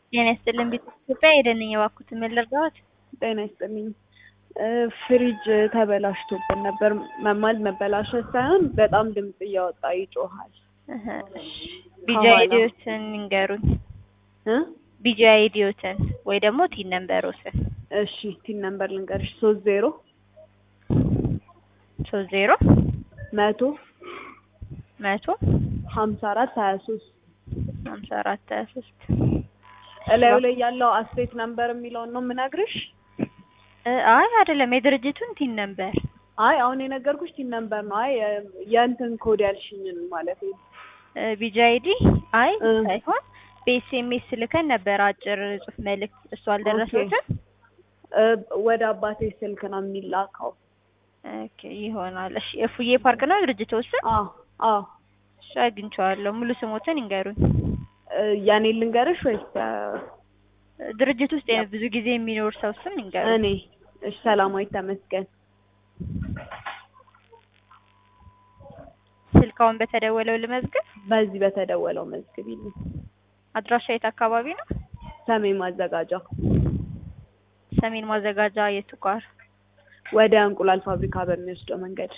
ጤና ይስጥልኝ ቤተ ኢትዮጵያ ሄደን እባክዎት ምን ልርዳዎት? ጤና ይስጥልኝ ፍሪጅ ተበላሽቶብን ነበር። መማል መበላሸት ሳይሆን በጣም ድምፅ እያወጣ ይጮሃል። እህ እሺ ቢጂ ከኋላ። አይዲዎትን ይንገሩኝ። እ ቢጂ አይዲዎትን ወይ ደግሞ ቲን ነምበሮትን። እሺ ቲን ነምበር ልንገርሽ ሶስት ዜሮ ሶስት ዜሮ መቶ መቶ ሀምሳ አራት ሀያ ሶስት ሀምሳ አራት ሀያ ሶስት እላዩ ላይ ያለው አስቴት ነምበር የሚለውን ነው የምነግርሽ። እ አይ አይደለም የድርጅቱን ቲን ነምበር አይ አሁን የነገርኩሽ ቲን ነምበር ነው። አይ የ- የእንትን ኮድ ያልሽኝን ማለት ነው። ቢጂ አይዲ አይ እ። ሳይሆን በኤስኤምኤስ ልከን ነበር አጭር ጽሁፍ መልእክት እሱ አልደረሰዎትም? እ፣ ወደ አባቴ ስልክ ነው የሚላከው። ኦኬ ይሆናል። እሺ የፉዬ ፓርክ ነው ድርጅቱ ስም? አዎ አዎ። እሺ አግኝቼዋለሁ። ሙሉ ስሞትን ይንገሩኝ። እ፣ የኔ ልንገርሽ ወይስ እ፣ ድርጅት ውስጥ ብዙ ጊዜ የሚኖር ሰው ስም ይንገሩኝ። እኔ? እሺ ሰላማዊት ተመስገን። ስልካውን በተደወለው ልመዝግብ። በዚህ በተደወለው መዝግቢልኝ። አድራሻ የት አካባቢ ነው? ሰሜን ማዘጋጃ ሰሜን ማዘጋጃ የቱ ጋር? ወደ እንቁላል ፋብሪካ በሚወስደው መንገድ።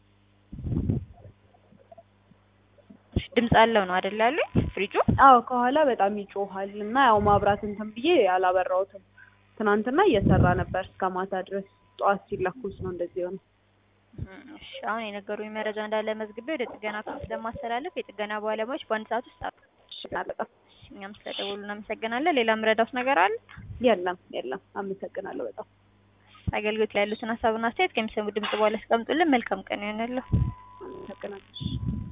እሺ ድምፅ አለው ነው አይደል ያሉኝ? ፍሪጁ አዎ ከኋላ በጣም ይጮሃል እና ያው ማብራት እንትን ብዬ አላበራሁትም። ትናንትና እየሰራ ነበር እስከ ማታ ድረስ። ጠዋት ሲለኩስ ነው እንደዚህ ሆነ። እሺ አሁን የነገሩኝ መረጃ እንዳለ መዝግቤ ወደ ጥገና ክፍል ስለማስተላለፍ የጥገና ባለሙያዎች በአንድ ሰዓት ውስጥ አሉ። እሺ በጣም እኛም ስለደወሉ እናመሰግናለን። ሌላ ምረዳውት ነገር አለ? የለም የለም። አመሰግናለሁ በጣም አገልግሎት ላይ ያሉትን ሀሳብና አስተያየት ከሚሰሙ ድምጽ በኋላ ያስቀምጡልን። መልካም ቀን ይሆንልዎ። አመሰግናለሁ።